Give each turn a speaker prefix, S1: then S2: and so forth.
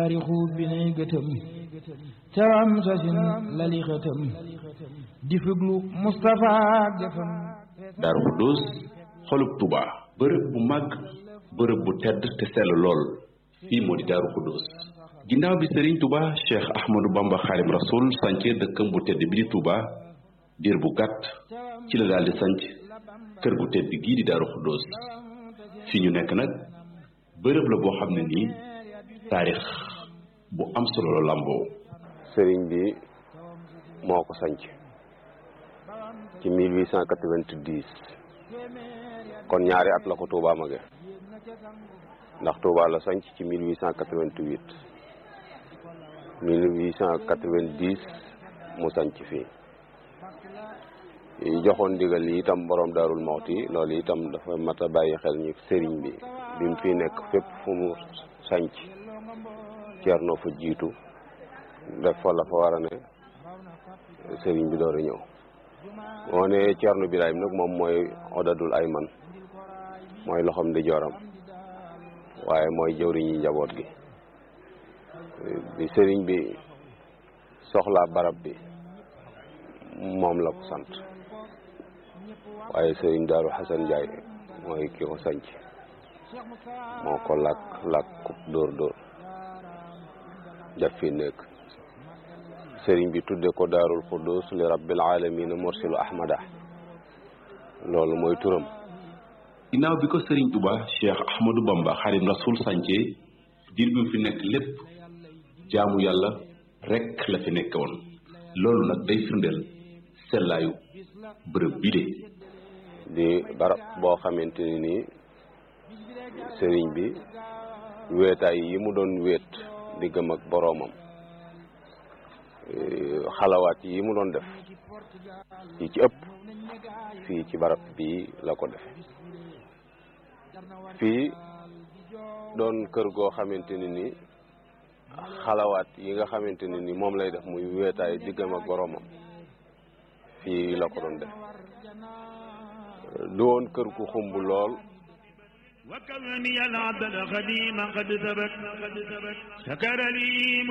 S1: taarixu bi nay gëtëm cawam sasin lali xëtëm di fuglu Moustapha jëfam
S2: Daaru Xudoos xolub Touba bërëb bu màgg bërëb bu tedd te sell lool fii moo di Daaru Xudoos ginnaaw bi Serigne Touba Cheikh Ahmadou Bamba Xaadim Rasoul sànce dëkkam bu tedd bi di Touba diir bu gàtt ci la daal di sanc kër gu tedd gii di Daaru Xudoos fi ñu nekk nag bërëb la boo xam ne nii taarix bu am solo la làmboo
S3: sëriñ bi moo ko sanc ci 1890 kon ñaari at la ko Touba mage ndax Touba la sanc ci 1888 1890 mu sanc fii joxoon ndigal yi itam borom daarul mawti loolu itam dafa mat a bàyyi xel ñu sëriñ bi bi mu fi nekk fépp fu mu sanc ceerno fa jiitu def fa la fa war a ne sëriñ bi door a ñëw moo ne ceerno Birahim nag moom mooy odadul ay man mooy loxom di joram waaye mooy jëwriñi njaboot gi bi sëriñ bi soxlaa barab bi moom la ko sant waaye sëriñ Daaru Xasan Njaay mooy ki ko sanc moo ko làkk làkk dóor dóor def fi nekk sëriñ bi tudde ko daarul xuddus li rabbil alamina mursilu ahmada loolu mooy turam
S2: ginnaaw bi ko Serigne Touba Cheikh Ahmadou Bamba Xaadim Rasoul sànce diir bi mu fi nekk lépp jaamu yàlla rekk la fi nekk woon loolu nag day firndeel sellaayu bërëb bi de
S3: di barab boo xamante ni nii sëriñ bi weetaay yi mu doon wéet diggam ak boroomam xalawaat yi mu doon def yi ci ëpp fii ci barab bii la ko defe fii doon kër goo xamante ni ni xalawaat yi nga xamante ni ni moom lay def muy weetaay diggam ak boroomam fii la ko doon def du woon kër gu xumb lool
S4: وكوني العبد الخديم قد ثبت سكر لي